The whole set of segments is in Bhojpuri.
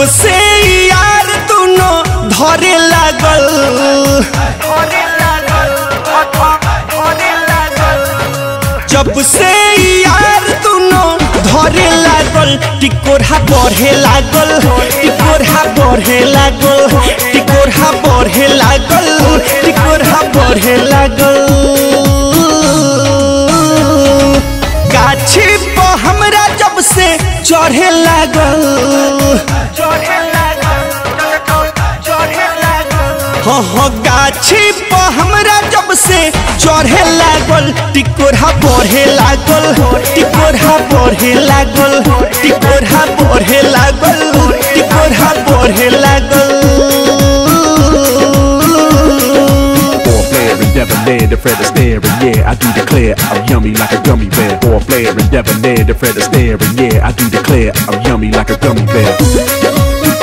जब से यार दुनो धरे लागल जब से यार दुनो धरे लागल टिकोरा बढ़े लागल टिकोरा बढ़े लागल टिकोरा बढ़े लागल टिकोरा बढ़े लागल गाछी पर हमरा जब से चढ़े लागल हाँ हाँ गाछी पर हमरा जब से चढ़े लागल टिकोरा बढ़े लागल टिकोरा बढ़े लागल टिकोरा बढ़े लागल टिकोरा बढ़े लागल Or flare and debonair, the Fred Astaire, and yeah, I do declare I'm yummy like a gummy bear. Or flare and debonair, the Fred Astaire, and yeah, I do declare I'm yummy like a gummy bear.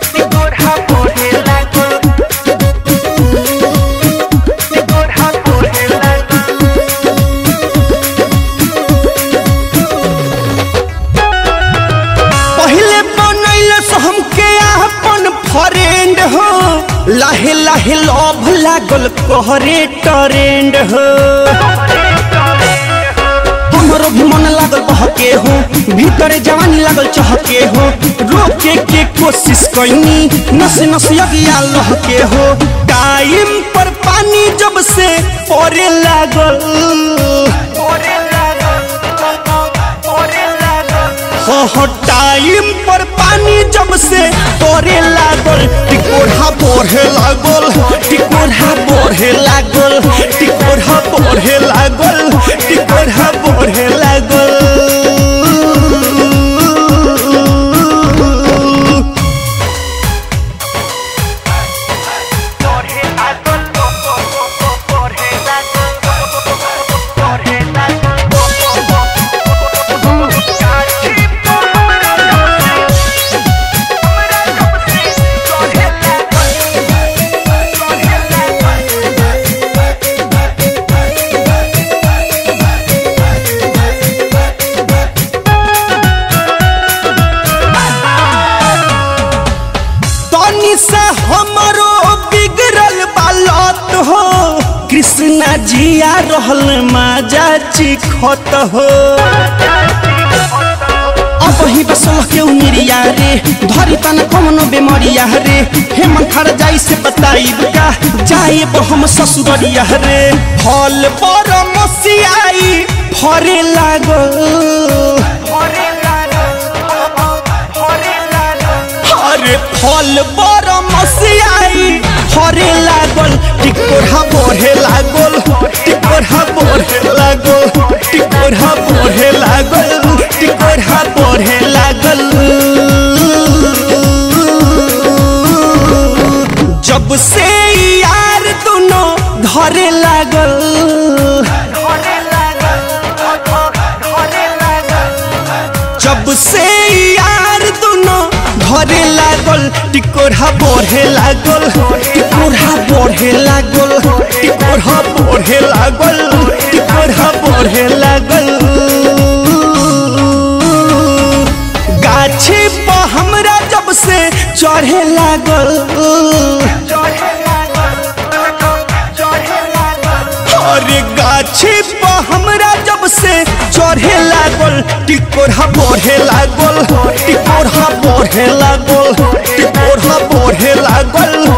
पहले बनैले से हमके अपन फ्रेंड हो लाहे लाहे लव लागल कहरे ट्रेंड हो हमरो भी मन लागल बहके हो भीतर जवानी लागल चहके हो रोके के कोशिश कैनी नस नस यगिया लहके हो टाइम पर पानी जब से पड़े लागल हो हो टाइम पर पानी जब से पड़े लागल टिकोरा बढ़े लागल टिकोरा बढ़े लागल टिकोरा बढ़े लागल टिकोरा बढ़े लागल तनी से हमरो बिगड़ल बालत हो कृष्णा जिया रहल माजा चिखत हो अब ही बसल के उमिरिया रे धरी तना कमनो बेमरिया रे हेमन खर जाई से बताइब का जाए हम ससुररिया रे फल पर मसियाई फरे लागल अरे फल बर मसियाई फरे लागल टिकोरा बढ़े लागल टिकोरा बढ़े लागल टिकोरा बढ़े लागल टिकोरा बढ़े लागल जब से यार दुनो धरे लागल जब से यार दुनो धरे लागल टिकोरा बढ़े लागल टिकोरा बढ़े लागल टिकोरा बढ़े लागल टिकोरा बढ़े लागल गाछी पर हमरा जब से चढ़े लागल अरे गाछी पर हमरा जब से चढ़े लागल टिकोरा बढ़े लागल टिकोरा बढ़े लागल टिकोरा बढ़े लागल